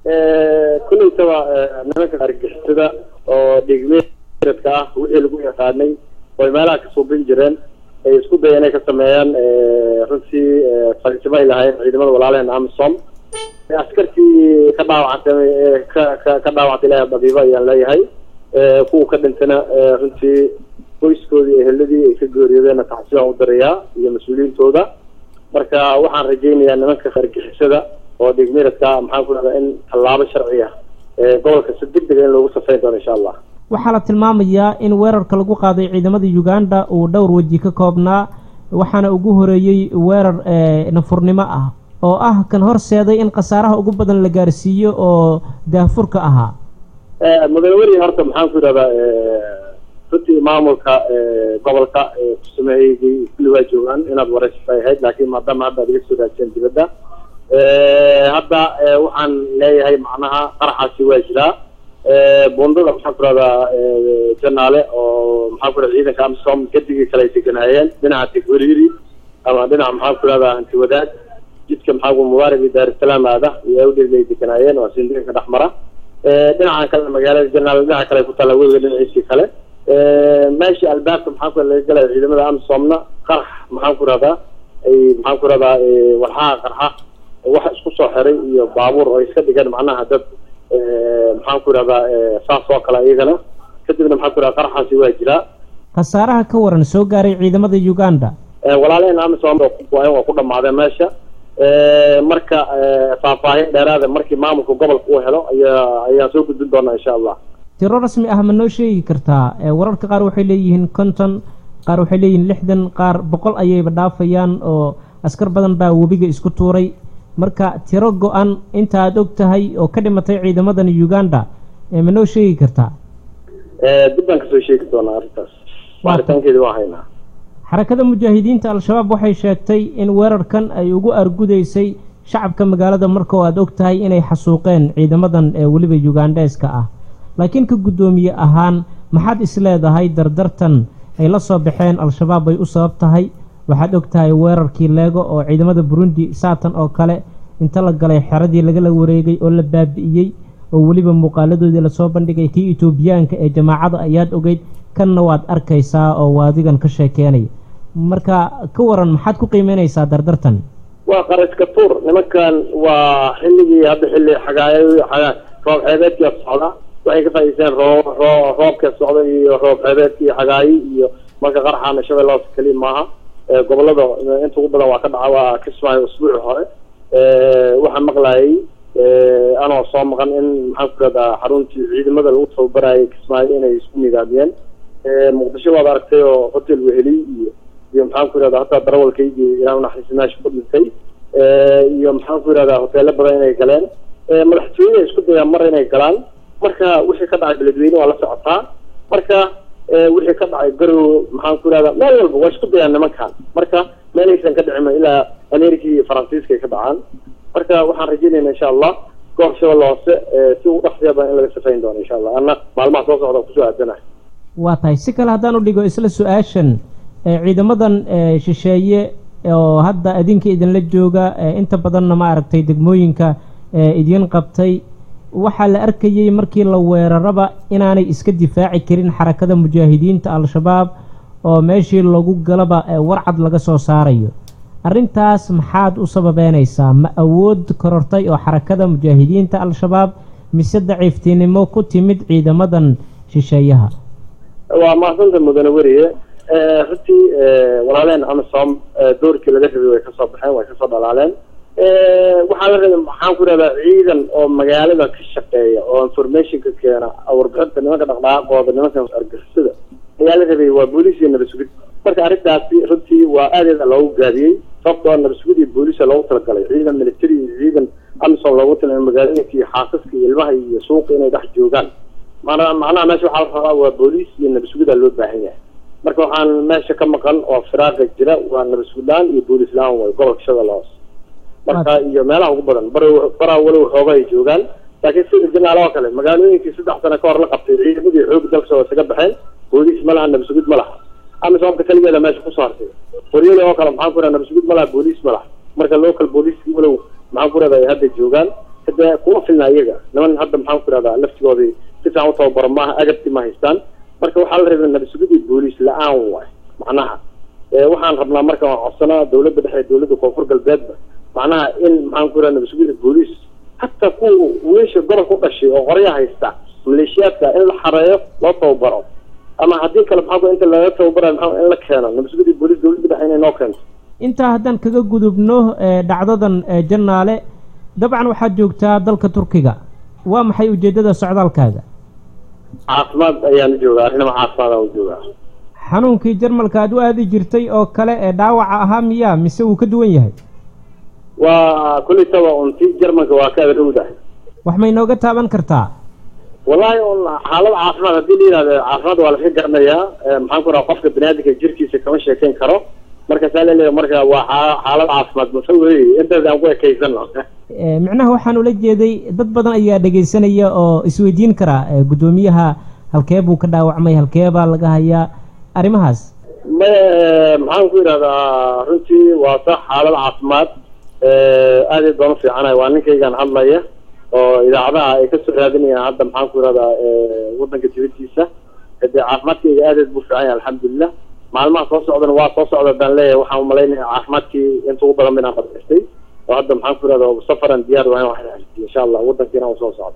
kulleytaba nimanka argixisada oo dhigmeedka ah wixii lagu yaqaanay oy meelaha ka suubin jireen ay isku daya inay ka sameeyaan runtii fariisimo ay lahaayeen ciidamada walaalaheen amisom askartii ka dhaawacantay ka ka ka dhaawacantay ilahay dabiibo ayaan leeyahay kuwa ka dhintana runtii qoyskoodii eheladii ay ka geeriyoodeenna taxsibaan u dirayaa iyo mas-uuliyiintooda marka waxaan rajaynayaa nimanka argixisada oo dhigmiradka maxaan ku dhahdaa in tallaabo sharci ah gobolka si deg dega in loogu safayn doono insha allah waxaa la tilmaamayaa in weerarka lagu qaaday ciidamada uganda uu dhowr weji ka koobnaa waxaana ugu horeeyey weerar nafurnimo ah oo ah kan horseeday in khasaaraha ugu badan la gaarsiiyo oo daahfurka ahaa mudane weri horta maxaan ku idhahdaa runtii maamulka gobolka kusameeyey kulli waa joogaan inaad waraysato ay ahayd laakiin maadaama hadda ad iga soo raajeen dibadda hadda waxaan leeyahay macnaha qaraxaasi waa jiraa bundada maxaan ku rahdaa janaale oo maxaan ku rahda ciidanka amisom gadigii kale ay deganaayeen dhinaca tigwariiri ama dhinaca maxaan ku rahdaa hanti wadaag jidka maxaa ku mubaarak iyo daarusalaam aada iyo awdheeg ay deganaayeen waa sindiinka dhex mara dhinacan kale magaalada janaale dhinaca kale ku taalla webiga dhinaciisii kale meeshii albaabka maxaan ku laga galaya ciidamada amisomna qarax maxaan ku rahdaa ay maxaan ku rahdaa warxaha qarxa wax isku soo xiray iyo baabuur oo iska dhigan macnaha dad maxaan ku idhahdaa saas oo kale iyagana kadibna maxaan ku idhahda qaraxaasi waa jiraa khasaaraha ka waran soo gaaray ciidamada uganda walaalaheen amisom waa ku dhamaadeen meesha marka faahfaahin dheeraada markii maamulka gobolka uu helo ayaa ayaan soo gudbin doonaa insha allah tiro rasmi ah ma noo sheegi kartaa wararka qaar waxay leeyihiin konton qaar waxay leeyihiin lixdan qaar boqol ayayba dhaafayaan oo askar badan baa webiga isku tuuray marka tiro go-an inta aada og tahay oo ka dhimatay ciidamadan uganda ma noo sheegi kartaa dib baan kasoo sheegi doonaa arrintaas baaritaankeedi waa haynaa xarakada mujaahidiinta al-shabaab waxay sheegtay in weerarkan ay ugu argudaysay shacabka magaalada marka oo aada og tahay inay xasuuqeen ciidamadan ee weliba ugandheeska ah laakiin ka guddoomiye ahaan maxaad isleedahay dardartan ay la soo baxeen al-shabaab bay u sabab tahay waxaad og tahay weerarkii leego oo ciidamada burundi saatan oo kale inta la galay xeradii lagala wareegay oo la baabi'iyey oo weliba muuqaaladoodii lasoo bandhigay kii etoobiyaanka ee jamaacada ayaad ogeyd kanna waad arkaysaa oo waadigan ka sheekeenaya marka ka waran maxaad ku qiimeynaysaa dardartan waa qaraska tuur nimankan waa xilligii hadda xilli xagaay xagaa roob xeebeedkia socda waxay ka faa'idaysteen roob roo roobka socda iyo roob xeebeedkii xagaayi iyo marka qaraxaana shabeellaas keli maaha gobolada inta ugu badan waa ka dhaca waa kismaayo usbuuci hore waxaan maqlayay anoo soo maqan in maxaan ku rahdaa xaruntii ciidamada lagu tababarayay kismaayo inay isku nidaamiyeen muqdisho waad aragtay oo hotel weheliy iyo iyo maxaan ku irahdaa hataa darawalkaygii ilaa unaxariisi meesha ku dhintay iyo maxaan ku irahdaa hoteelo badan inay galeen madaxtooyada isku dayaan mar inay galaan marka wixii ka dhacay beledweyne waa la socotaa marka wixii ka dhacay garow maxaan ku irahdaa meel walba waa isku dayaan nimankan marka meelaysan ka dhicima ilaa america iyo faransiiska ay ka dhacaan marka waxaan rajeynayna insha allah goob shabeelle hoose si ugu dhaqsiya badan in laga safayn doono insha allah anna maalmaha soo socda kusoo aadanahay waa tahay si kale haddaan u dhigo isla su-aashan ciidamadan shisheeye oo hadda adinka idinla jooga inta badanna ma aragtay degmooyinka idiin qabtay waxaa la arkayey markii la weeraraba inaanay iska difaaci karin xarakada mujaahidiinta al-shabaab oo meeshii lagu galaba warcad laga soo saarayo arrintaas maxaad u sababeynaysaa ma awood korortay oo xarakada mujaahidiinta al-shabaab mise daciiftinimo ku timid ciidamadan shisheeyaha waa mahadsanta mudane weriye runtii walaaleen amisom doorkii laga rabay way kasoo baxeen way kasoo dhalaaleen waxaa la rabay maxaan ku rahdaa ciidan oo magaalada ka shaqeeya oo informationka keena warbixinta nimanka dhaqdhaqaaqooda nimanka argixisada ayaa la rabay waa booliis iyo nabasugid marka arrintaasi runtii waa aadeeda loogu gaabiyey sababtoo nabasugid iyo booliisa loogu talagalay ciidan military iyo ciidan amisom loogu talagalay magaalooyinka iyo xaasaska iyo ilmaha iyo suuqa inay dhex joogaan mana macnaha meesha waxaa la rabaa waa booliis iyo nabasugida loo baahan yahay marka waxaan meesha ka maqan oo firaaqa jira waa nabasugid la-aan iyo booliis la-aan way gobolka shabeelle hoose marka iyo meelaha ugu badan bar baraa walow xooga ay joogaan laakiin sida janaal oo kale magaalooyinkii saddex sano ka hor la qabtay ciidamadii xoog dalka waa isaga baxeen booliis ma laha nabasugid ma laha amisoomka keligeeda meesha kusoo hartay qoryada oo kale maxaan ku raha nabasugid ma laha booliis ma laha marka local booliiskii walow maxaan ku rahda ay hadda joogaan hade kuma filna iyaga niman hadda maxaan ku ihahdaa laftigoodii si fiican u tababaro maaha agabti ma haystaan marka waxaa la rabay nabasugidii booliis la-aan waay macnaha waxaan rabnaa marka waan codsanaa dawladda dhexe dawladda koonfur galbeedba macnaha in maxaan ku ihahda nabasugida booliis hataa kuwa wiilasha gobolka u dhashay oo qorya haysta maleeshiyaadka in la xareeyo loo tababaro ama haddii kale maxaa inta laga tababarayo maxaa in la keeno nabasugidii booliis dawladda dhexe inay noo keento intaa haddaan kaga gudubno dhacdadan jannaale dabcan waxaad joogtaa dalka turkiga waa maxay ujeeddada socdaalkaaga caafimaad ayaan joogaa arrinama caafimaad aan joogaa xanuunkii jarmalka aad u aadi jirtay oo kale ee dhaawaca ahaa miyaa mise wuu ka duwan yahay waa kulitaba unti jarmalka waa ka adrowda wax may nooga taaban kartaa wallahi un xaalad caafimaad haddii la yihahdo caafimaad waa laska garanayaa maxaan ku raha qofka baniaadamka jirkiisa kama sheekeyn karo marka saa laleeyahay marka waa xaalad caafimaad mase wey intaas aan ku ekaysano micnaha waxaan ula jeeday dad badan ayaa dhegaysanaya oo isweydiin karaa guddoomiyaha halkee buu ka dhaawacmay halkee baa laga hayaa arrimahaas ma maxaan ku yidhahdaa runtii waa sax xaalad caafimaad aad ay doon u fiicanahay waa ninkaygaan hadlaya oo idaacadaha ay kasoo raadinayaan hadda maxaan ku yidhahdaa waddanka dibadiisa hadee caafimaadkayga aadaed buu fiican yahay alxamdulilah maalmaha soo socdana waa soo socda baan leeyahay waxaan umalaynaya caafimaadkii inta ugu badan inaan qadaystay oo hadda maxaan ku yidhahda safaran diyaar waa in wax insha allah waddankiina uu soo socdo